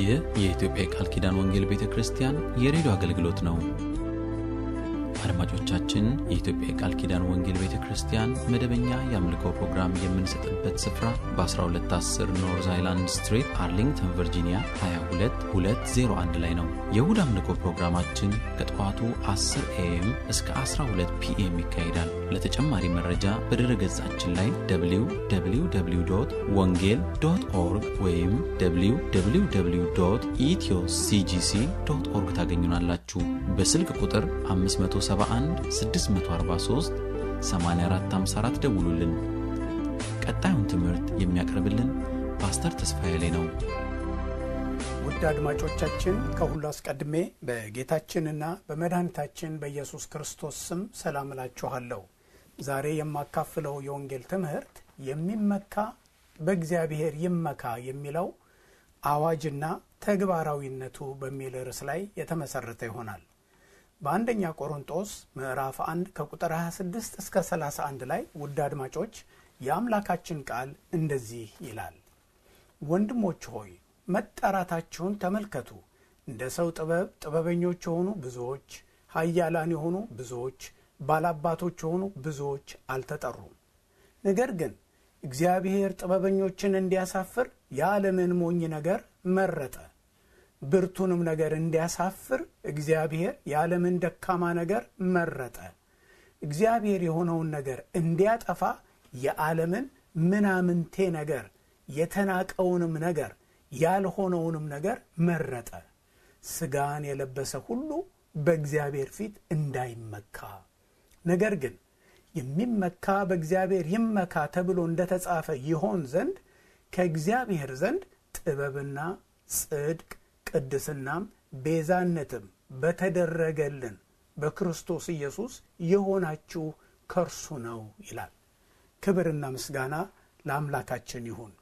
ይህ የኢትዮጵያ የቃል ኪዳን ወንጌል ቤተ ክርስቲያን የሬዲዮ አገልግሎት ነው። አድማጮቻችን፣ የኢትዮጵያ የቃል ኪዳን ወንጌል ቤተ ክርስቲያን መደበኛ የአምልኮ ፕሮግራም የምንሰጥበት ስፍራ በ1210 ኖርዝ አይላንድ ስትሪት አርሊንግተን ቨርጂኒያ 22201 ላይ ነው። የእሁድ አምልኮ ፕሮግራማችን ከጠዋቱ 10 ኤኤም እስከ 12 ፒኤም ይካሄዳል። ለተጨማሪ መረጃ በድረ ገጻችን ላይ www ወንጌል ዶት ኦርግ ወይም www ኢትዮ ሲጂሲ ዶት ኦርግ ታገኙናላችሁ። በስልክ ቁጥር 571 643 8454 ደውሉልን። ቀጣዩን ትምህርት የሚያቀርብልን ፓስተር ተስፋዬ ላይ ነው። ውድ አድማጮቻችን ከሁሉ አስቀድሜ በጌታችንና በመድኃኒታችን በኢየሱስ ክርስቶስ ስም ሰላም እላችኋለሁ። ዛሬ የማካፍለው የወንጌል ትምህርት የሚመካ በእግዚአብሔር ይመካ የሚለው አዋጅና ተግባራዊነቱ በሚል ርዕስ ላይ የተመሰረተ ይሆናል። በአንደኛ ቆሮንጦስ ምዕራፍ 1 ከቁጥር 26 እስከ 31 ላይ ውድ አድማጮች የአምላካችን ቃል እንደዚህ ይላል። ወንድሞች ሆይ መጠራታችሁን ተመልከቱ። እንደ ሰው ጥበብ ጥበበኞች የሆኑ ብዙዎች፣ ኃያላን የሆኑ ብዙዎች፣ ባላባቶች የሆኑ ብዙዎች አልተጠሩም። ነገር ግን እግዚአብሔር ጥበበኞችን እንዲያሳፍር የዓለምን ሞኝ ነገር መረጠ። ብርቱንም ነገር እንዲያሳፍር እግዚአብሔር የዓለምን ደካማ ነገር መረጠ። እግዚአብሔር የሆነውን ነገር እንዲያጠፋ የዓለምን ምናምንቴ ነገር የተናቀውንም ነገር ያልሆነውንም ነገር መረጠ። ሥጋን የለበሰ ሁሉ በእግዚአብሔር ፊት እንዳይመካ፣ ነገር ግን የሚመካ በእግዚአብሔር ይመካ ተብሎ እንደተጻፈ ይሆን ዘንድ ከእግዚአብሔር ዘንድ ጥበብና ጽድቅ ቅድስናም ቤዛነትም በተደረገልን በክርስቶስ ኢየሱስ የሆናችሁ ከእርሱ ነው ይላል። ክብርና ምስጋና ለአምላካችን ይሁን።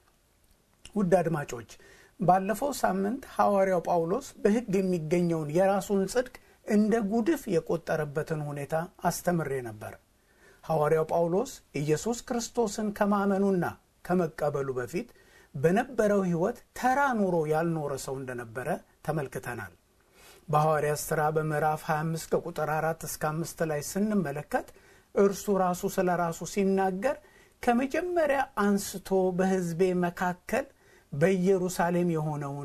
ውድ አድማጮች ባለፈው ሳምንት ሐዋርያው ጳውሎስ በሕግ የሚገኘውን የራሱን ጽድቅ እንደ ጉድፍ የቆጠረበትን ሁኔታ አስተምሬ ነበር። ሐዋርያው ጳውሎስ ኢየሱስ ክርስቶስን ከማመኑና ከመቀበሉ በፊት በነበረው ሕይወት ተራ ኑሮ ያልኖረ ሰው እንደነበረ ተመልክተናል። በሐዋርያት ሥራ በምዕራፍ 25 ከቁጥር 4 እስከ 5 ላይ ስንመለከት እርሱ ራሱ ስለ ራሱ ሲናገር ከመጀመሪያ አንስቶ በሕዝቤ መካከል በኢየሩሳሌም የሆነውን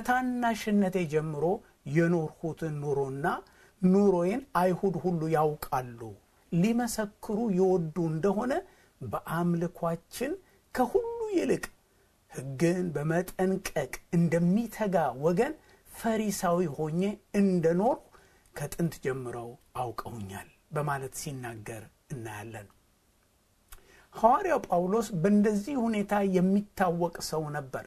ከታናሽነቴ ጀምሮ የኖርሁትን ኑሮና ኑሮዬን አይሁድ ሁሉ ያውቃሉ፣ ሊመሰክሩ ይወዱ እንደሆነ በአምልኳችን ከሁሉ ይልቅ ሕግን በመጠንቀቅ እንደሚተጋ ወገን ፈሪሳዊ ሆኜ እንደኖርሁ ከጥንት ጀምረው አውቀውኛል በማለት ሲናገር እናያለን። ሐዋርያው ጳውሎስ በእንደዚህ ሁኔታ የሚታወቅ ሰው ነበር።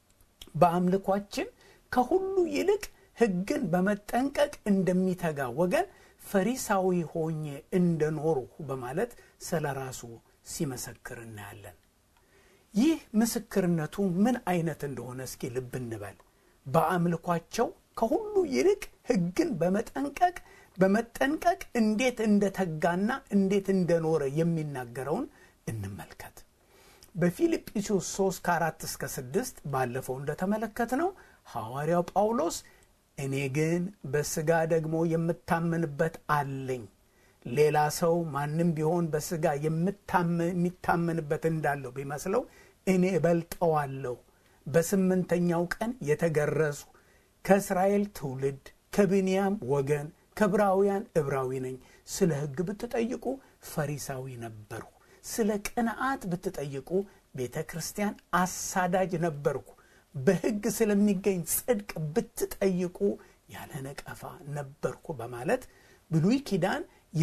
በአምልኳችን ከሁሉ ይልቅ ሕግን በመጠንቀቅ እንደሚተጋ ወገን ፈሪሳዊ ሆኜ እንደኖርሁ በማለት ስለ ራሱ ሲመሰክር እናያለን። ይህ ምስክርነቱ ምን አይነት እንደሆነ እስኪ ልብ እንበል። በአምልኳቸው ከሁሉ ይልቅ ሕግን በመጠንቀቅ በመጠንቀቅ እንዴት እንደተጋና እንዴት እንደኖረ የሚናገረውን እንመልከት። በፊልጵስዩስ 3 ከ4 እስከ 6 ባለፈው እንደተመለከትነው ሐዋርያው ጳውሎስ እኔ ግን በሥጋ ደግሞ የምታመንበት አለኝ ሌላ ሰው ማንም ቢሆን በሥጋ የሚታመንበት እንዳለው ቢመስለው እኔ እበልጠዋለሁ። በስምንተኛው ቀን የተገረዙ ከእስራኤል ትውልድ ከብንያም ወገን ከዕብራውያን ዕብራዊ ነኝ። ስለ ሕግ ብትጠይቁ ፈሪሳዊ ነበርሁ። ስለ ቅንዓት ብትጠይቁ ቤተ ክርስቲያን አሳዳጅ ነበርኩ። በሕግ ስለሚገኝ ጽድቅ ብትጠይቁ ያለ ነቀፋ ነበርኩ በማለት ብሉይ ኪዳን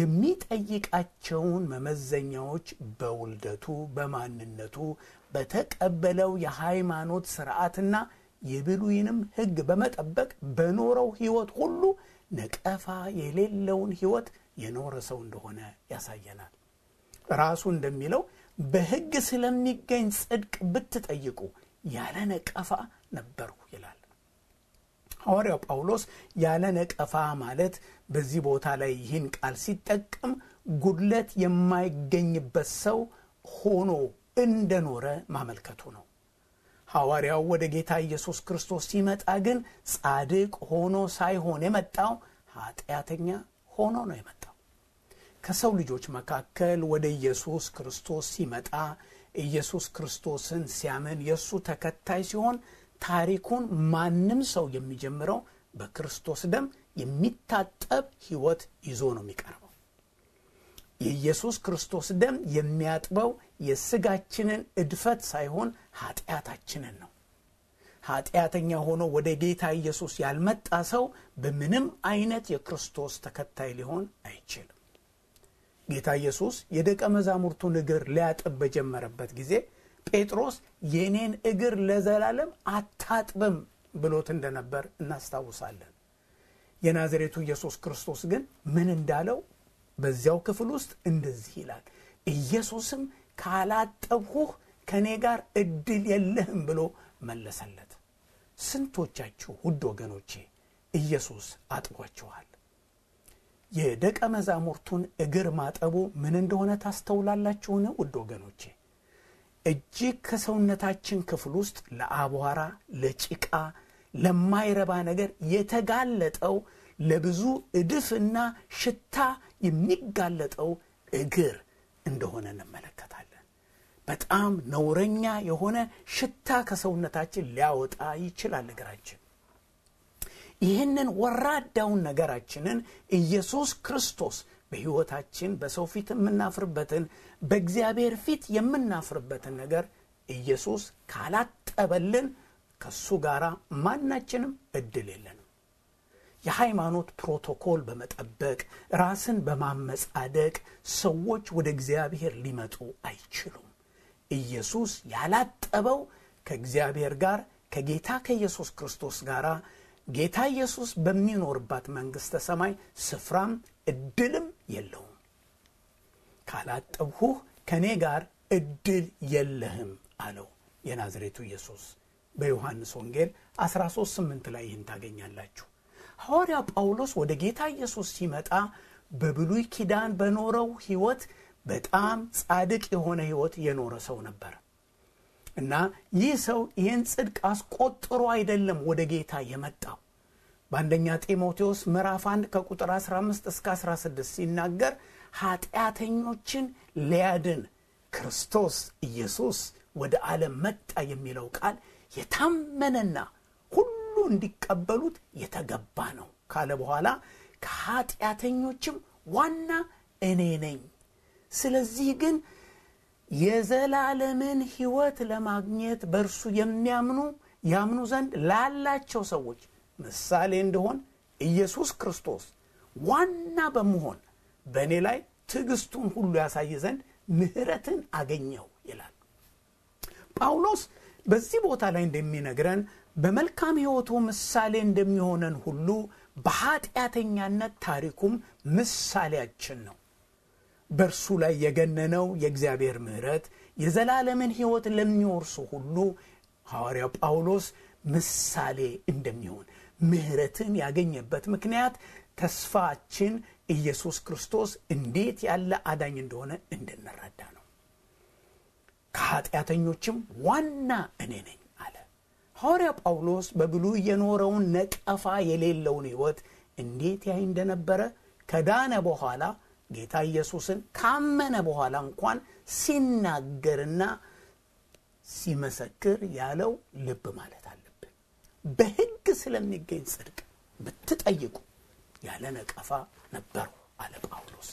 የሚጠይቃቸውን መመዘኛዎች በውልደቱ፣ በማንነቱ፣ በተቀበለው የሃይማኖት ስርዓትና የብሉይንም ሕግ በመጠበቅ በኖረው ሕይወት ሁሉ ነቀፋ የሌለውን ሕይወት የኖረ ሰው እንደሆነ ያሳየናል። ራሱ እንደሚለው በሕግ ስለሚገኝ ጽድቅ ብትጠይቁ ያለ ነቀፋ ነበርሁ ይላል። ሐዋርያው ጳውሎስ ያለ ነቀፋ ማለት በዚህ ቦታ ላይ ይህን ቃል ሲጠቀም ጉድለት የማይገኝበት ሰው ሆኖ እንደኖረ ማመልከቱ ነው። ሐዋርያው ወደ ጌታ ኢየሱስ ክርስቶስ ሲመጣ ግን ጻድቅ ሆኖ ሳይሆን የመጣው ኃጢአተኛ ሆኖ ነው የመጣው። ከሰው ልጆች መካከል ወደ ኢየሱስ ክርስቶስ ሲመጣ ኢየሱስ ክርስቶስን ሲያምን የእሱ ተከታይ ሲሆን ታሪኩን ማንም ሰው የሚጀምረው በክርስቶስ ደም የሚታጠብ ሕይወት ይዞ ነው የሚቀርበው። የኢየሱስ ክርስቶስ ደም የሚያጥበው የስጋችንን እድፈት ሳይሆን ኃጢአታችንን ነው። ኃጢአተኛ ሆኖ ወደ ጌታ ኢየሱስ ያልመጣ ሰው በምንም አይነት የክርስቶስ ተከታይ ሊሆን አይችልም። ጌታ ኢየሱስ የደቀ መዛሙርቱን እግር ሊያጥብ በጀመረበት ጊዜ ጴጥሮስ የኔን እግር ለዘላለም አታጥብም ብሎት እንደነበር እናስታውሳለን። የናዝሬቱ ኢየሱስ ክርስቶስ ግን ምን እንዳለው በዚያው ክፍል ውስጥ እንደዚህ ይላል። ኢየሱስም ካላጠብሁህ ከእኔ ጋር እድል የለህም ብሎ መለሰለት። ስንቶቻችሁ ውድ ወገኖቼ ኢየሱስ አጥቧችኋል? የደቀ መዛሙርቱን እግር ማጠቡ ምን እንደሆነ ታስተውላላችሁን? ውድ ወገኖቼ እጅግ ከሰውነታችን ክፍል ውስጥ ለአቧራ፣ ለጭቃ፣ ለማይረባ ነገር የተጋለጠው ለብዙ እድፍና ሽታ የሚጋለጠው እግር እንደሆነ እንመለከታለን። በጣም ነውረኛ የሆነ ሽታ ከሰውነታችን ሊያወጣ ይችላል እግራችን። ይህንን ወራዳውን ነገራችንን ኢየሱስ ክርስቶስ በሕይወታችን በሰው ፊት የምናፍርበትን በእግዚአብሔር ፊት የምናፍርበትን ነገር ኢየሱስ ካላጠበልን ከሱ ጋር ማናችንም እድል የለንም። የሃይማኖት ፕሮቶኮል በመጠበቅ ራስን በማመጻደቅ ሰዎች ወደ እግዚአብሔር ሊመጡ አይችሉም። ኢየሱስ ያላጠበው ከእግዚአብሔር ጋር ከጌታ ከኢየሱስ ክርስቶስ ጋር ጌታ ኢየሱስ በሚኖርባት መንግሥተ ሰማይ ስፍራም እድልም የለውም። ካላጠብሁህ ከእኔ ጋር እድል የለህም አለው የናዝሬቱ ኢየሱስ። በዮሐንስ ወንጌል 13፥8 ላይ ይህን ታገኛላችሁ። ሐዋርያ ጳውሎስ ወደ ጌታ ኢየሱስ ሲመጣ በብሉይ ኪዳን በኖረው ሕይወት በጣም ጻድቅ የሆነ ሕይወት የኖረ ሰው ነበር እና ይህ ሰው ይህን ጽድቅ አስቆጥሮ አይደለም ወደ ጌታ የመጣው። በአንደኛ ጢሞቴዎስ ምዕራፍ 1 ከቁጥር 15 እስከ 16 ሲናገር ኃጢአተኞችን ሊያድን ክርስቶስ ኢየሱስ ወደ ዓለም መጣ የሚለው ቃል የታመነና ሁሉ እንዲቀበሉት የተገባ ነው ካለ በኋላ ከኃጢአተኞችም ዋና እኔ ነኝ። ስለዚህ ግን የዘላለምን ሕይወት ለማግኘት በእርሱ የሚያምኑ ያምኑ ዘንድ ላላቸው ሰዎች ምሳሌ እንደሆን ኢየሱስ ክርስቶስ ዋና በመሆን በእኔ ላይ ትዕግስቱን ሁሉ ያሳይ ዘንድ ምሕረትን አገኘው ይላል ጳውሎስ። በዚህ ቦታ ላይ እንደሚነግረን በመልካም ሕይወቱ ምሳሌ እንደሚሆነን ሁሉ በኃጢአተኛነት ታሪኩም ምሳሌያችን ነው። በእርሱ ላይ የገነነው የእግዚአብሔር ምሕረት የዘላለምን ሕይወት ለሚወርሱ ሁሉ ሐዋርያው ጳውሎስ ምሳሌ እንደሚሆን ምሕረትን ያገኘበት ምክንያት ተስፋችን ኢየሱስ ክርስቶስ እንዴት ያለ አዳኝ እንደሆነ እንድንረዳ ነው። ከኃጢአተኞችም ዋና እኔ ነኝ አለ ሐዋርያ ጳውሎስ። በብሉይ የኖረውን ነቀፋ የሌለውን ሕይወት እንዴት ያይ እንደነበረ ከዳነ በኋላ ጌታ ኢየሱስን ካመነ በኋላ እንኳን ሲናገርና ሲመሰክር ያለው ልብ ማለት አለብን። በሕግ ስለሚገኝ ጽድቅ ብትጠይቁ ያለ ነቀፋ ነበሩ አለ ጳውሎስ።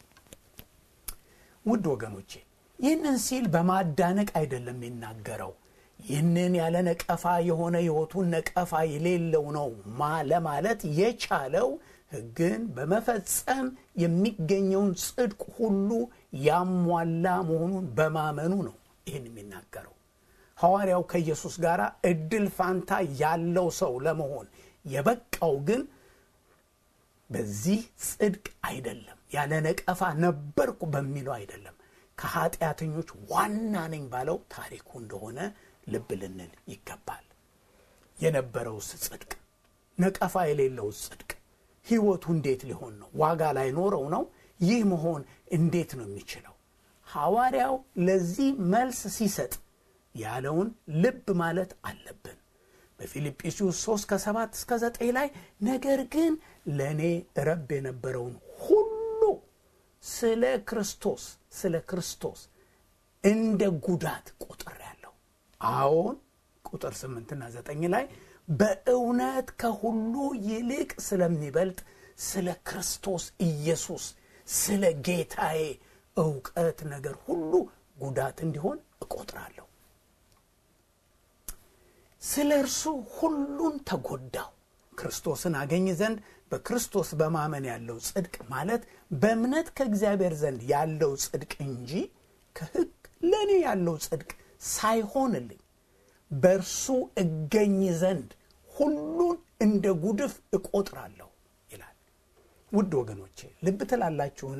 ውድ ወገኖቼ ይህንን ሲል በማዳነቅ አይደለም የሚናገረው። ይህንን ያለ ነቀፋ የሆነ ሕይወቱን ነቀፋ የሌለው ነው ለማለት የቻለው ሕግን በመፈጸም የሚገኘውን ጽድቅ ሁሉ ያሟላ መሆኑን በማመኑ ነው ይህን የሚናገረው። ሐዋርያው ከኢየሱስ ጋር እድል ፋንታ ያለው ሰው ለመሆን የበቃው ግን በዚህ ጽድቅ አይደለም፣ ያለ ነቀፋ ነበርኩ በሚለው አይደለም፣ ከኃጢአተኞች ዋና ነኝ ባለው ታሪኩ እንደሆነ ልብ ልንል ይገባል። የነበረውስ ጽድቅ ነቀፋ የሌለውስ ጽድቅ ሕይወቱ እንዴት ሊሆን ነው? ዋጋ ላይኖረው ነው? ይህ መሆን እንዴት ነው የሚችለው? ሐዋርያው ለዚህ መልስ ሲሰጥ ያለውን ልብ ማለት አለብን። በፊልጵስዩስ 3 ከ7 እስከ 9 ላይ ነገር ግን ለእኔ ረብ የነበረውን ሁሉ ስለ ክርስቶስ ስለ ክርስቶስ እንደ ጉዳት ቆጥሬአለሁ። አዎን ቁጥር 8ና 9 ላይ በእውነት ከሁሉ ይልቅ ስለሚበልጥ ስለ ክርስቶስ ኢየሱስ ስለ ጌታዬ እውቀት ነገር ሁሉ ጉዳት እንዲሆን እቆጥራለሁ። ስለ እርሱ ሁሉን ተጎዳው ክርስቶስን አገኝ ዘንድ በክርስቶስ በማመን ያለው ጽድቅ ማለት በእምነት ከእግዚአብሔር ዘንድ ያለው ጽድቅ እንጂ ከሕግ ለእኔ ያለው ጽድቅ ሳይሆንልኝ በእርሱ እገኝ ዘንድ ሁሉን እንደ ጉድፍ እቆጥራለሁ ይላል። ውድ ወገኖቼ ልብ ትላላችሁን?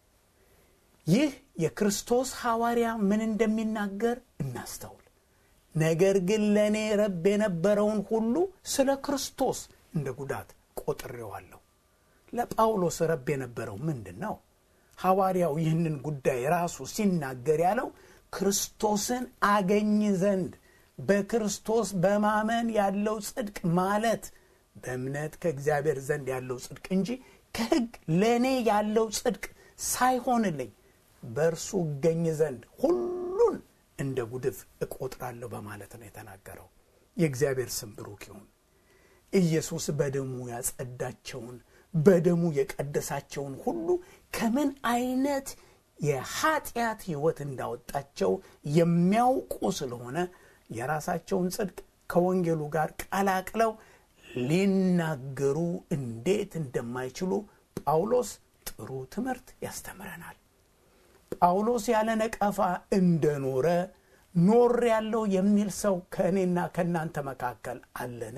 ይህ የክርስቶስ ሐዋርያ ምን እንደሚናገር እናስተውል። ነገር ግን ለእኔ ረብ የነበረውን ሁሉ ስለ ክርስቶስ እንደ ጉዳት ቆጥሬዋለሁ። ለጳውሎስ ረብ የነበረው ምንድን ነው? ሐዋርያው ይህንን ጉዳይ ራሱ ሲናገር ያለው ክርስቶስን አገኝ ዘንድ በክርስቶስ በማመን ያለው ጽድቅ ማለት በእምነት ከእግዚአብሔር ዘንድ ያለው ጽድቅ እንጂ ከሕግ ለእኔ ያለው ጽድቅ ሳይሆንልኝ በእርሱ እገኝ ዘንድ ሁሉን እንደ ጉድፍ እቆጥራለሁ በማለት ነው የተናገረው። የእግዚአብሔር ስም ብሩክ ይሁን። ኢየሱስ በደሙ ያጸዳቸውን በደሙ የቀደሳቸውን ሁሉ ከምን አይነት የኃጢአት ሕይወት እንዳወጣቸው የሚያውቁ ስለሆነ የራሳቸውን ጽድቅ ከወንጌሉ ጋር ቀላቅለው ሊናገሩ እንዴት እንደማይችሉ ጳውሎስ ጥሩ ትምህርት ያስተምረናል። ጳውሎስ ያለ ነቀፋ እንደኖረ ኖር ያለው የሚል ሰው ከእኔና ከእናንተ መካከል አለን?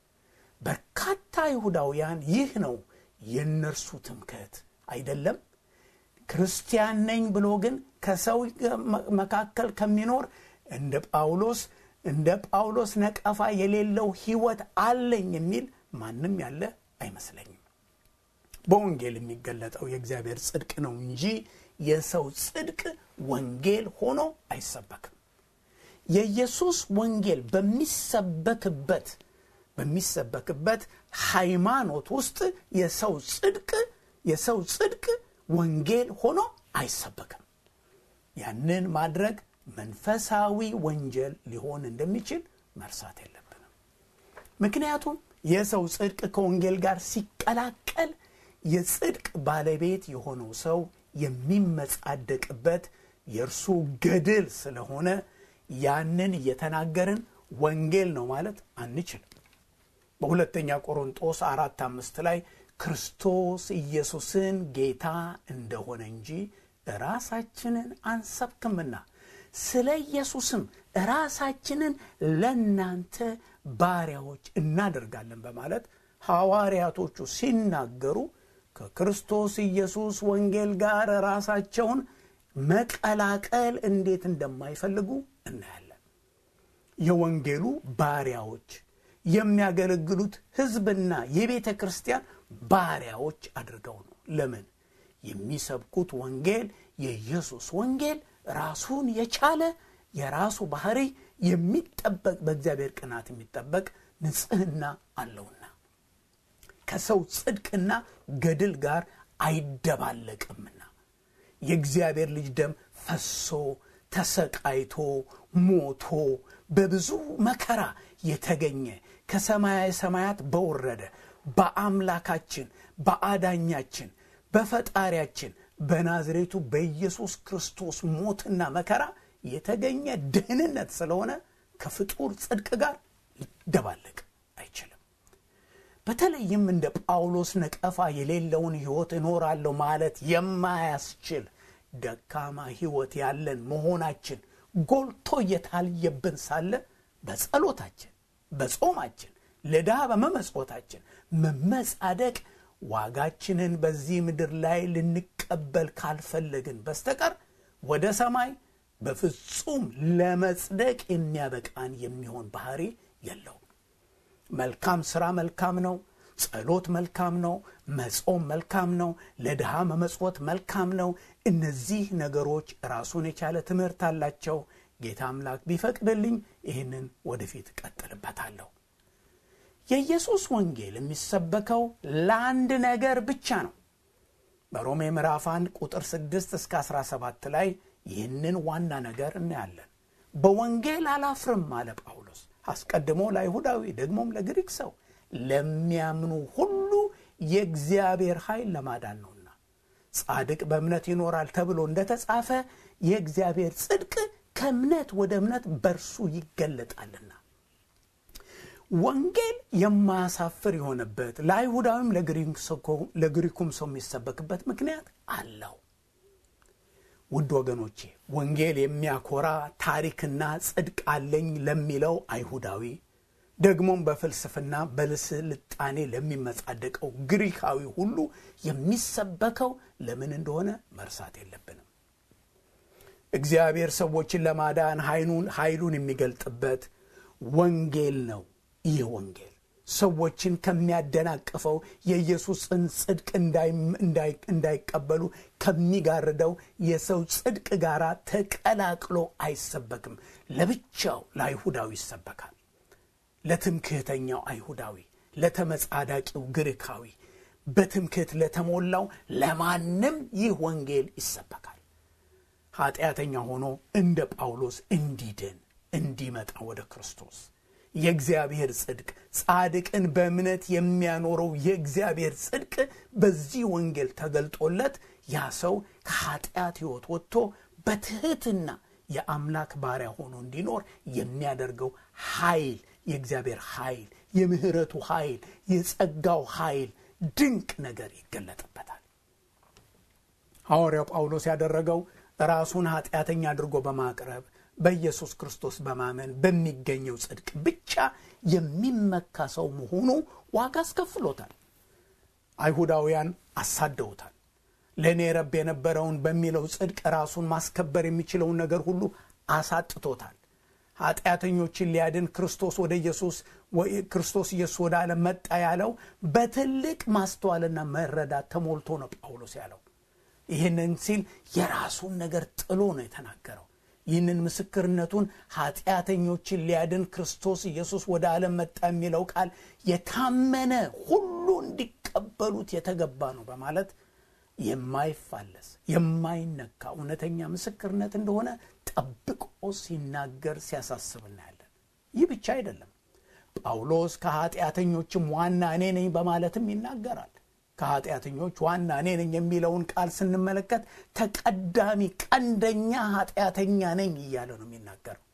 በርካታ ይሁዳውያን ይህ ነው የእነርሱ ትምክህት አይደለም። ክርስቲያን ነኝ ብሎ ግን ከሰው መካከል ከሚኖር እንደ ጳውሎስ እንደ ጳውሎስ ነቀፋ የሌለው ሕይወት አለኝ የሚል ማንም ያለ አይመስለኝም። በወንጌል የሚገለጠው የእግዚአብሔር ጽድቅ ነው እንጂ የሰው ጽድቅ ወንጌል ሆኖ አይሰበክም። የኢየሱስ ወንጌል በሚሰበክበት በሚሰበክበት ሃይማኖት ውስጥ የሰው ጽድቅ የሰው ጽድቅ ወንጌል ሆኖ አይሰበክም። ያንን ማድረግ መንፈሳዊ ወንጀል ሊሆን እንደሚችል መርሳት የለብንም። ምክንያቱም የሰው ጽድቅ ከወንጌል ጋር ሲቀላቀል የጽድቅ ባለቤት የሆነው ሰው የሚመጻደቅበት የእርሱ ገድል ስለሆነ ያንን እየተናገርን ወንጌል ነው ማለት አንችልም። በሁለተኛ ቆሮንጦስ አራት አምስት ላይ ክርስቶስ ኢየሱስን ጌታ እንደሆነ እንጂ ራሳችንን አንሰብክምና ስለ ኢየሱስም ራሳችንን ለእናንተ ባሪያዎች እናደርጋለን በማለት ሐዋርያቶቹ ሲናገሩ ከክርስቶስ ኢየሱስ ወንጌል ጋር ራሳቸውን መቀላቀል እንዴት እንደማይፈልጉ እናያለን። የወንጌሉ ባሪያዎች የሚያገለግሉት ሕዝብና የቤተ ክርስቲያን ባሪያዎች አድርገው ነው። ለምን? የሚሰብኩት ወንጌል የኢየሱስ ወንጌል ራሱን የቻለ የራሱ ባህሪ የሚጠበቅ በእግዚአብሔር ቅናት የሚጠበቅ ንጽሕና አለውና ከሰው ጽድቅና ገድል ጋር አይደባለቅምና የእግዚአብሔር ልጅ ደም ፈሶ ተሰቃይቶ ሞቶ በብዙ መከራ የተገኘ ከሰማያዊ ሰማያት በወረደ በአምላካችን በአዳኛችን በፈጣሪያችን በናዝሬቱ በኢየሱስ ክርስቶስ ሞትና መከራ የተገኘ ደህንነት ስለሆነ ከፍጡር ጽድቅ ጋር ሊደባለቅ አይችልም። በተለይም እንደ ጳውሎስ ነቀፋ የሌለውን ሕይወት እኖራለሁ ማለት የማያስችል ደካማ ሕይወት ያለን መሆናችን ጎልቶ እየታየብን ሳለ በጸሎታችን፣ በጾማችን፣ ለድሃ በመመጽወታችን መመጻደቅ ዋጋችንን በዚህ ምድር ላይ ልንቀበል ካልፈለግን በስተቀር ወደ ሰማይ በፍጹም ለመጽደቅ የሚያበቃን የሚሆን ባህሪ የለውም። መልካም ሥራ መልካም ነው። ጸሎት መልካም ነው። መጾም መልካም ነው። ለድሃ መመጽወት መልካም ነው። እነዚህ ነገሮች ራሱን የቻለ ትምህርት አላቸው። ጌታ አምላክ ቢፈቅድልኝ ይህንን ወደፊት እቀጥልበታለሁ። የኢየሱስ ወንጌል የሚሰበከው ለአንድ ነገር ብቻ ነው። በሮሜ ምዕራፍ 1 ቁጥር 6 እስከ 17 ላይ ይህንን ዋና ነገር እናያለን። በወንጌል አላፍርም አለ ጳውሎስ። አስቀድሞ ለአይሁዳዊ ደግሞም ለግሪክ ሰው ለሚያምኑ ሁሉ የእግዚአብሔር ኃይል ለማዳን ነውና ጻድቅ በእምነት ይኖራል ተብሎ እንደተጻፈ የእግዚአብሔር ጽድቅ ከእምነት ወደ እምነት በርሱ ይገለጣልና። ወንጌል የማያሳፍር የሆነበት ለአይሁዳዊም ለግሪኩም ሰው የሚሰበክበት ምክንያት አለው። ውድ ወገኖቼ ወንጌል የሚያኮራ ታሪክና ጽድቅ አለኝ ለሚለው አይሁዳዊ ደግሞም በፍልስፍና በስልጣኔ ለሚመጻደቀው ግሪካዊ ሁሉ የሚሰበከው ለምን እንደሆነ መርሳት የለብንም። እግዚአብሔር ሰዎችን ለማዳን ኃይሉን የሚገልጥበት ወንጌል ነው። ይህ ወንጌል ሰዎችን ከሚያደናቅፈው የኢየሱስን ጽድቅ እንዳይቀበሉ ከሚጋርደው የሰው ጽድቅ ጋር ተቀላቅሎ አይሰበክም። ለብቻው ለአይሁዳዊ ይሰበካል። ለትምክህተኛው አይሁዳዊ፣ ለተመጻዳቂው ግሪካዊ፣ በትምክህት ለተሞላው ለማንም ይህ ወንጌል ይሰበካል። ኃጢአተኛ ሆኖ እንደ ጳውሎስ እንዲድን እንዲመጣ ወደ ክርስቶስ የእግዚአብሔር ጽድቅ ጻድቅን በእምነት የሚያኖረው የእግዚአብሔር ጽድቅ በዚህ ወንጌል ተገልጦለት ያ ሰው ከኃጢአት ሕይወት ወጥቶ በትሕትና የአምላክ ባሪያ ሆኖ እንዲኖር የሚያደርገው ኃይል የእግዚአብሔር ኃይል፣ የምህረቱ ኃይል፣ የጸጋው ኃይል ድንቅ ነገር ይገለጥበታል። ሐዋርያው ጳውሎስ ያደረገው ራሱን ኃጢአተኛ አድርጎ በማቅረብ በኢየሱስ ክርስቶስ በማመን በሚገኘው ጽድቅ ብቻ የሚመካ ሰው መሆኑ ዋጋ አስከፍሎታል። አይሁዳውያን አሳደውታል። ለእኔ ረብ የነበረውን በሚለው ጽድቅ ራሱን ማስከበር የሚችለውን ነገር ሁሉ አሳጥቶታል። ኃጢአተኞችን ሊያድን ክርስቶስ ወደ ኢየሱስ ክርስቶስ ኢየሱስ ወደ ዓለም መጣ ያለው በትልቅ ማስተዋልና መረዳት ተሞልቶ ነው ጳውሎስ ያለው። ይህንን ሲል የራሱን ነገር ጥሎ ነው የተናገረው። ይህንን ምስክርነቱን ኃጢአተኞችን ሊያድን ክርስቶስ ኢየሱስ ወደ ዓለም መጣ የሚለው ቃል የታመነ ሁሉ እንዲቀበሉት የተገባ ነው በማለት የማይፋለስ የማይነካ እውነተኛ ምስክርነት እንደሆነ ጠብቆ ሲናገር ሲያሳስብ እናያለን። ይህ ብቻ አይደለም። ጳውሎስ ከኃጢአተኞችም ዋና እኔ ነኝ በማለትም ይናገራል። ከኃጢአተኞች ዋና እኔ ነኝ የሚለውን ቃል ስንመለከት ተቀዳሚ ቀንደኛ ኃጢአተኛ ነኝ እያለ ነው የሚናገረው።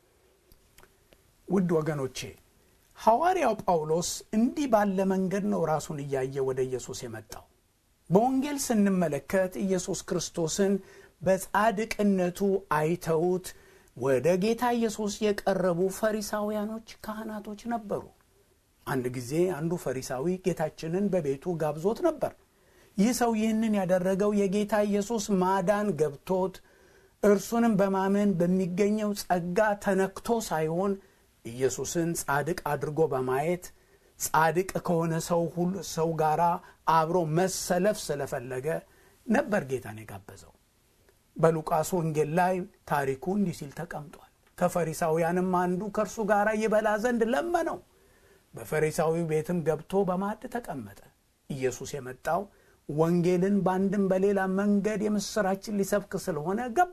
ውድ ወገኖቼ ሐዋርያው ጳውሎስ እንዲህ ባለ መንገድ ነው ራሱን እያየ ወደ ኢየሱስ የመጣው። በወንጌል ስንመለከት ኢየሱስ ክርስቶስን በጻድቅነቱ አይተውት ወደ ጌታ ኢየሱስ የቀረቡ ፈሪሳውያኖች፣ ካህናቶች ነበሩ። አንድ ጊዜ አንዱ ፈሪሳዊ ጌታችንን በቤቱ ጋብዞት ነበር። ይህ ሰው ይህንን ያደረገው የጌታ ኢየሱስ ማዳን ገብቶት እርሱንም በማመን በሚገኘው ጸጋ ተነክቶ ሳይሆን ኢየሱስን ጻድቅ አድርጎ በማየት ጻድቅ ከሆነ ሰው ሁሉ ሰው ጋር አብሮ መሰለፍ ስለፈለገ ነበር ጌታን የጋበዘው። በሉቃስ ወንጌል ላይ ታሪኩ እንዲህ ሲል ተቀምጧል። ከፈሪሳውያንም አንዱ ከእርሱ ጋር ይበላ ዘንድ ለመነው። በፈሪሳዊው ቤትም ገብቶ በማዕድ ተቀመጠ። ኢየሱስ የመጣው ወንጌልን በአንድም በሌላ መንገድ የምሥራችን ሊሰብክ ስለሆነ ገባ።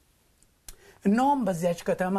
እነሆም በዚያች ከተማ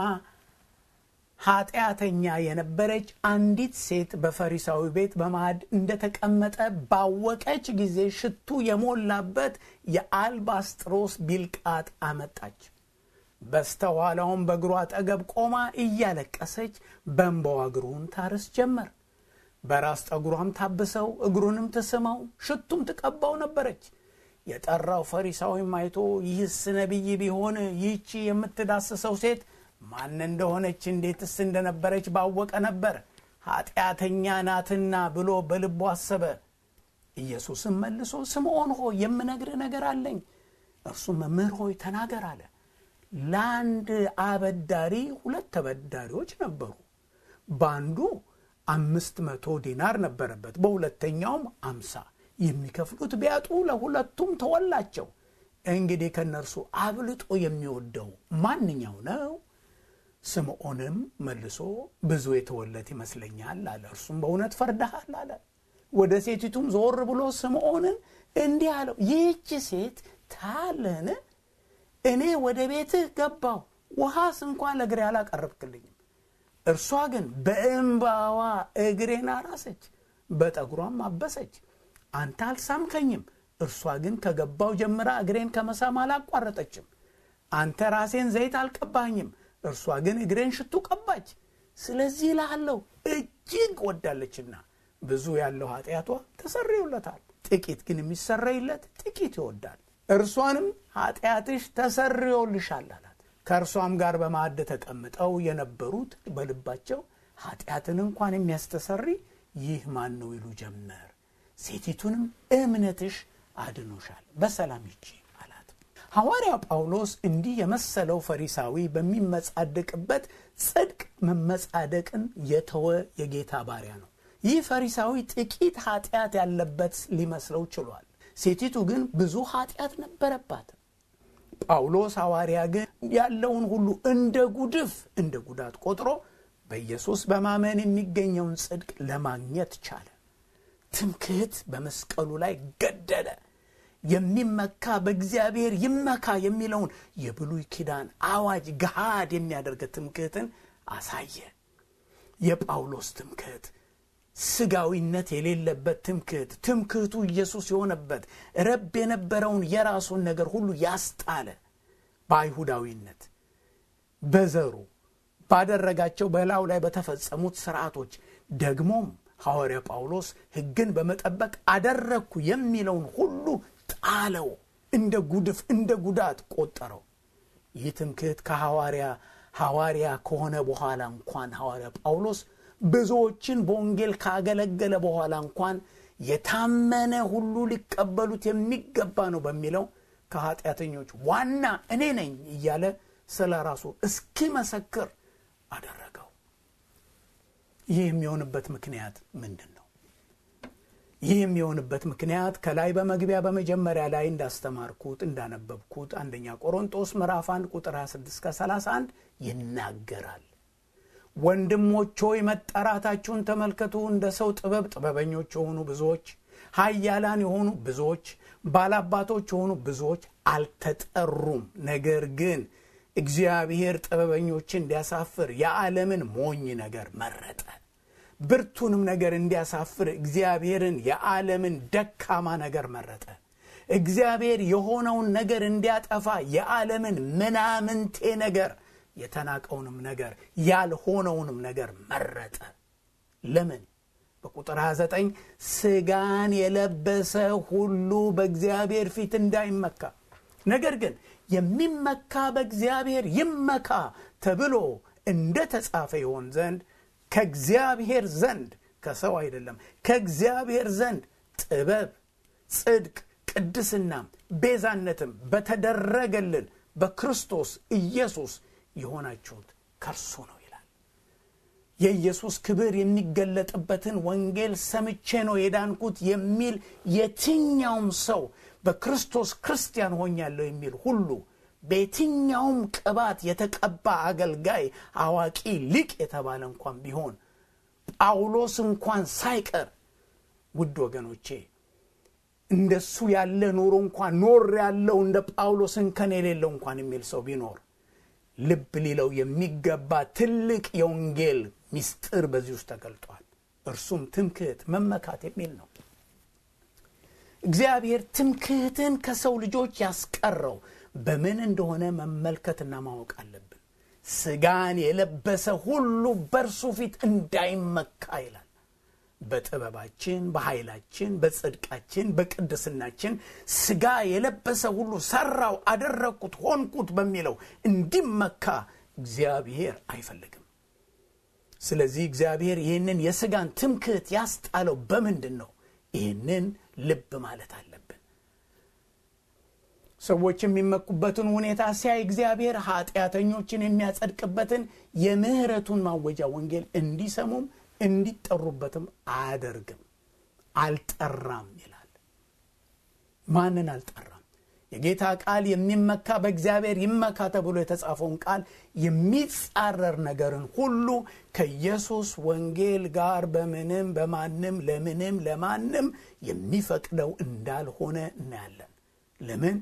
ኃጢአተኛ የነበረች አንዲት ሴት በፈሪሳዊ ቤት በማዕድ እንደተቀመጠ ባወቀች ጊዜ ሽቱ የሞላበት የአልባስጥሮስ ቢልቃጥ አመጣች። በስተኋላውም በእግሩ አጠገብ ቆማ እያለቀሰች በእንባዋ እግሩን ታርስ ጀመር። በራስ ጠጉሯም ታብሰው እግሩንም ትስመው ሽቱም ትቀባው ነበረች። የጠራው ፈሪሳዊም አይቶ ይህስ ነቢይ ቢሆን ይህቺ የምትዳስሰው ሴት ማን እንደሆነች እንዴትስ እንደነበረች ባወቀ ነበር፣ ኃጢአተኛ ናትና ብሎ በልቡ አሰበ። ኢየሱስም መልሶ ስምዖን ሆይ የምነግርህ ነገር አለኝ። እርሱም መምህር ሆይ ተናገር አለ። ለአንድ አበዳሪ ሁለት ተበዳሪዎች ነበሩ። በአንዱ አምስት መቶ ዲናር ነበረበት፣ በሁለተኛውም አምሳ የሚከፍሉት ቢያጡ ለሁለቱም ተወላቸው። እንግዲህ ከእነርሱ አብልጦ የሚወደው ማንኛው ነው? ስምዖንም መልሶ ብዙ የተወለት ይመስለኛል አለ። እርሱም በእውነት ፈርደሃል አለ። ወደ ሴቲቱም ዞር ብሎ ስምዖንን እንዲህ አለው፣ ይህች ሴት ታያለህን? እኔ ወደ ቤትህ ገባሁ፣ ውሃስ እንኳን ለእግሬ አላቀረብክልኝም። እርሷ ግን በእንባዋ እግሬን አራሰች፣ በጠጉሯም አበሰች። አንተ አልሳምከኝም። እርሷ ግን ከገባው ጀምራ እግሬን ከመሳም አላቋረጠችም። አንተ ራሴን ዘይት አልቀባኝም። እርሷ ግን እግሬን ሽቱ ቀባች። ስለዚህ እልሃለሁ እጅግ ወዳለችና ብዙ ያለው ኃጢአቷ ተሰርዮለታል፣ ጥቂት ግን የሚሰረይለት ጥቂት ይወዳል። እርሷንም ኃጢአትሽ ተሰርዮልሻል አላት። ከእርሷም ጋር በማዕድ ተቀምጠው የነበሩት በልባቸው ኃጢአትን እንኳን የሚያስተሰሪ ይህ ማን ነው ይሉ ጀመር። ሴቲቱንም እምነትሽ አድኖሻል፣ በሰላም ሂጂ አላት። ሐዋርያው ጳውሎስ እንዲህ የመሰለው ፈሪሳዊ በሚመጻደቅበት ጽድቅ መመጻደቅን የተወ የጌታ ባሪያ ነው። ይህ ፈሪሳዊ ጥቂት ኃጢአት ያለበት ሊመስለው ችሏል። ሴቲቱ ግን ብዙ ኃጢአት ነበረባት። ጳውሎስ ሐዋርያ ግን ያለውን ሁሉ እንደ ጉድፍ እንደ ጉዳት ቆጥሮ በኢየሱስ በማመን የሚገኘውን ጽድቅ ለማግኘት ቻለ። ትምክህት በመስቀሉ ላይ ገደለ። የሚመካ በእግዚአብሔር ይመካ የሚለውን የብሉይ ኪዳን አዋጅ ገሃድ የሚያደርግ ትምክህትን አሳየ። የጳውሎስ ትምክህት ስጋዊነት የሌለበት ትምክህት፣ ትምክህቱ ኢየሱስ የሆነበት ረብ የነበረውን የራሱን ነገር ሁሉ ያስጣለ በአይሁዳዊነት በዘሩ ባደረጋቸው በላዩ ላይ በተፈጸሙት ስርዓቶች ደግሞም ሐዋርያ ጳውሎስ ሕግን በመጠበቅ አደረግኩ የሚለውን ሁሉ ጣለው፣ እንደ ጉድፍ እንደ ጉዳት ቆጠረው። ይህ ትምክህት ከሐዋርያ ሐዋርያ ከሆነ በኋላ እንኳን ሐዋርያ ጳውሎስ ብዙዎችን በወንጌል ካገለገለ በኋላ እንኳን የታመነ ሁሉ ሊቀበሉት የሚገባ ነው በሚለው ከኃጢአተኞች ዋና እኔ ነኝ እያለ ስለ ራሱ እስኪመሰክር አደረገው። ይህ የሚሆንበት ምክንያት ምንድን ነው? ይህ የሚሆንበት ምክንያት ከላይ በመግቢያ በመጀመሪያ ላይ እንዳስተማርኩት እንዳነበብኩት አንደኛ ቆሮንጦስ ምዕራፍ 1 ቁጥር 26 ከ31 ይናገራል። ወንድሞች ሆይ መጠራታችሁን ተመልከቱ። እንደ ሰው ጥበብ ጥበበኞች የሆኑ ብዙዎች፣ ኃያላን የሆኑ ብዙዎች፣ ባላባቶች የሆኑ ብዙዎች አልተጠሩም። ነገር ግን እግዚአብሔር ጥበበኞችን እንዲያሳፍር የዓለምን ሞኝ ነገር መረጠ። ብርቱንም ነገር እንዲያሳፍር እግዚአብሔርን የዓለምን ደካማ ነገር መረጠ። እግዚአብሔር የሆነውን ነገር እንዲያጠፋ የዓለምን ምናምንቴ ነገር የተናቀውንም ነገር ያልሆነውንም ነገር መረጠ። ለምን? በቁጥር 29 ስጋን የለበሰ ሁሉ በእግዚአብሔር ፊት እንዳይመካ ነገር ግን የሚመካ በእግዚአብሔር ይመካ ተብሎ እንደ ተጻፈ ይሆን ዘንድ ከእግዚአብሔር ዘንድ ከሰው አይደለም፣ ከእግዚአብሔር ዘንድ ጥበብ፣ ጽድቅ፣ ቅድስናም ቤዛነትም በተደረገልን በክርስቶስ ኢየሱስ የሆናችሁት ከእርሱ ነው ይላል። የኢየሱስ ክብር የሚገለጥበትን ወንጌል ሰምቼ ነው የዳንኩት የሚል የትኛውም ሰው በክርስቶስ ክርስቲያን ሆኛለሁ የሚል ሁሉ በየትኛውም ቅባት የተቀባ አገልጋይ፣ አዋቂ፣ ሊቅ የተባለ እንኳን ቢሆን ጳውሎስ እንኳን ሳይቀር ውድ ወገኖቼ እንደሱ ያለ ኑሮ እንኳን ኖር ያለው እንደ ጳውሎስ እንከን የሌለው እንኳን የሚል ሰው ቢኖር ልብ ሊለው የሚገባ ትልቅ የወንጌል ምስጢር በዚህ ውስጥ ተገልጧል። እርሱም ትምክህት፣ መመካት የሚል ነው። እግዚአብሔር ትምክህትን ከሰው ልጆች ያስቀረው በምን እንደሆነ መመልከትና ማወቅ አለብን። ስጋን የለበሰ ሁሉ በእርሱ ፊት እንዳይመካ ይላል። በጥበባችን፣ በኃይላችን፣ በጽድቃችን፣ በቅድስናችን ስጋ የለበሰ ሁሉ ሰራው፣ አደረግኩት፣ ሆንኩት በሚለው እንዲመካ እግዚአብሔር አይፈልግም። ስለዚህ እግዚአብሔር ይህንን የስጋን ትምክህት ያስጣለው በምንድን ነው? ይህንን ልብ ማለት አለብን። ሰዎች የሚመኩበትን ሁኔታ ሲያይ እግዚአብሔር ኃጢአተኞችን የሚያጸድቅበትን የምህረቱን ማወጃ ወንጌል እንዲሰሙም እንዲጠሩበትም አያደርግም። አልጠራም ይላል። ማንን አልጠራም? የጌታ ቃል የሚመካ በእግዚአብሔር ይመካ ተብሎ የተጻፈውን ቃል የሚጻረር ነገርን ሁሉ ከኢየሱስ ወንጌል ጋር በምንም በማንም ለምንም ለማንም የሚፈቅደው እንዳልሆነ እናያለን። ለምን?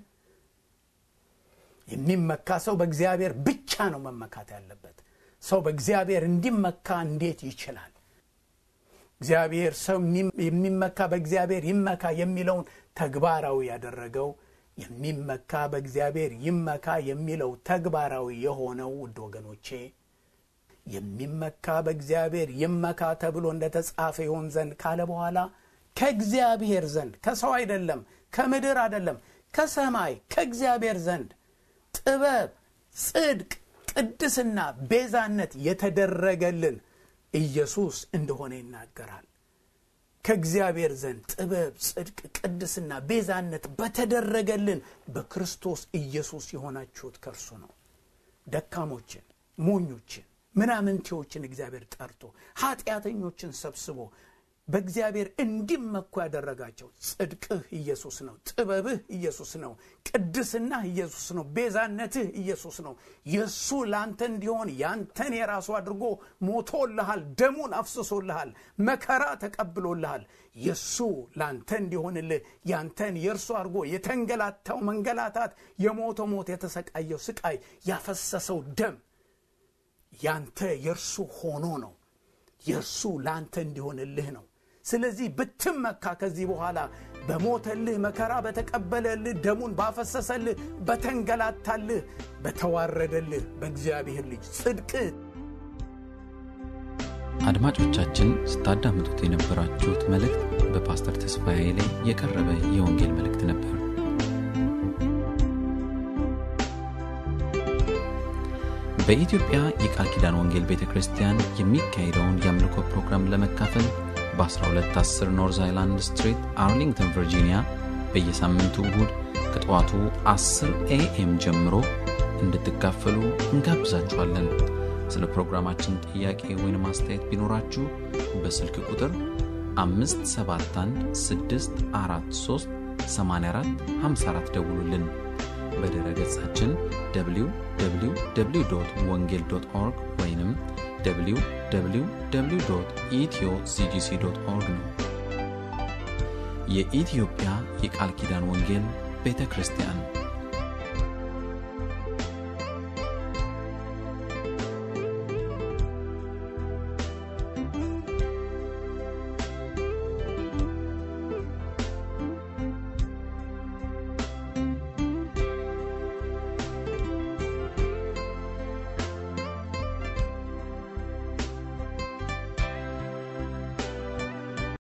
የሚመካ ሰው በእግዚአብሔር ብቻ ነው መመካት ያለበት። ሰው በእግዚአብሔር እንዲመካ እንዴት ይችላል? እግዚአብሔር ሰው የሚመካ በእግዚአብሔር ይመካ የሚለውን ተግባራዊ ያደረገው የሚመካ በእግዚአብሔር ይመካ የሚለው ተግባራዊ የሆነው ውድ ወገኖቼ የሚመካ በእግዚአብሔር ይመካ ተብሎ እንደተጻፈ ይሆን ዘንድ ካለ በኋላ ከእግዚአብሔር ዘንድ ከሰው አይደለም፣ ከምድር አይደለም፣ ከሰማይ ከእግዚአብሔር ዘንድ ጥበብ፣ ጽድቅ፣ ቅድስና፣ ቤዛነት የተደረገልን ኢየሱስ እንደሆነ ይናገራል። ከእግዚአብሔር ዘንድ ጥበብ፣ ጽድቅ፣ ቅድስና፣ ቤዛነት በተደረገልን በክርስቶስ ኢየሱስ የሆናችሁት ከእርሱ ነው። ደካሞችን፣ ሞኞችን፣ ምናምንቴዎችን እግዚአብሔር ጠርቶ ኃጢአተኞችን ሰብስቦ በእግዚአብሔር እንዲመኩ ያደረጋቸው ጽድቅህ ኢየሱስ ነው። ጥበብህ ኢየሱስ ነው። ቅድስናህ ኢየሱስ ነው። ቤዛነትህ ኢየሱስ ነው። የእሱ ለአንተ እንዲሆን ያንተን የራሱ አድርጎ ሞቶልሃል። ደሙን አፍስሶልሃል። መከራ ተቀብሎልሃል። የእሱ ለአንተ እንዲሆንልህ ያንተን የእርሱ አድርጎ የተንገላታው መንገላታት፣ የሞተው ሞት፣ የተሰቃየው ስቃይ፣ ያፈሰሰው ደም ያንተ የእርሱ ሆኖ ነው። የእርሱ ለአንተ እንዲሆንልህ ነው። ስለዚህ ብትመካ ከዚህ በኋላ በሞተልህ መከራ በተቀበለልህ ደሙን ባፈሰሰልህ በተንገላታልህ በተዋረደልህ በእግዚአብሔር ልጅ ጽድቅ አድማጮቻችን ስታዳምጡት የነበራችሁት መልእክት በፓስተር ተስፋዬ ላይ የቀረበ የወንጌል መልእክት ነበር። በኢትዮጵያ የቃል ኪዳን ወንጌል ቤተ ክርስቲያን የሚካሄደውን የአምልኮ ፕሮግራም ለመካፈል በ1210 ኖርዝ አይላንድ ስትሪት አርሊንግተን ቨርጂኒያ በየሳምንቱ እሁድ ከጠዋቱ 10 ኤኤም ጀምሮ እንድትካፈሉ እንጋብዛችኋለን። ስለ ፕሮግራማችን ጥያቄ ወይም አስተያየት ቢኖራችሁ በስልክ ቁጥር 571 643 84 54 ደውሉልን። በድረ ገጻችን www ወንጌል ኦርግ ወይም www ኢትዮ ሲጂሲ ኦርግ ነው። የኢትዮጵያ የቃል ኪዳን ወንጌል ቤተ ክርስቲያን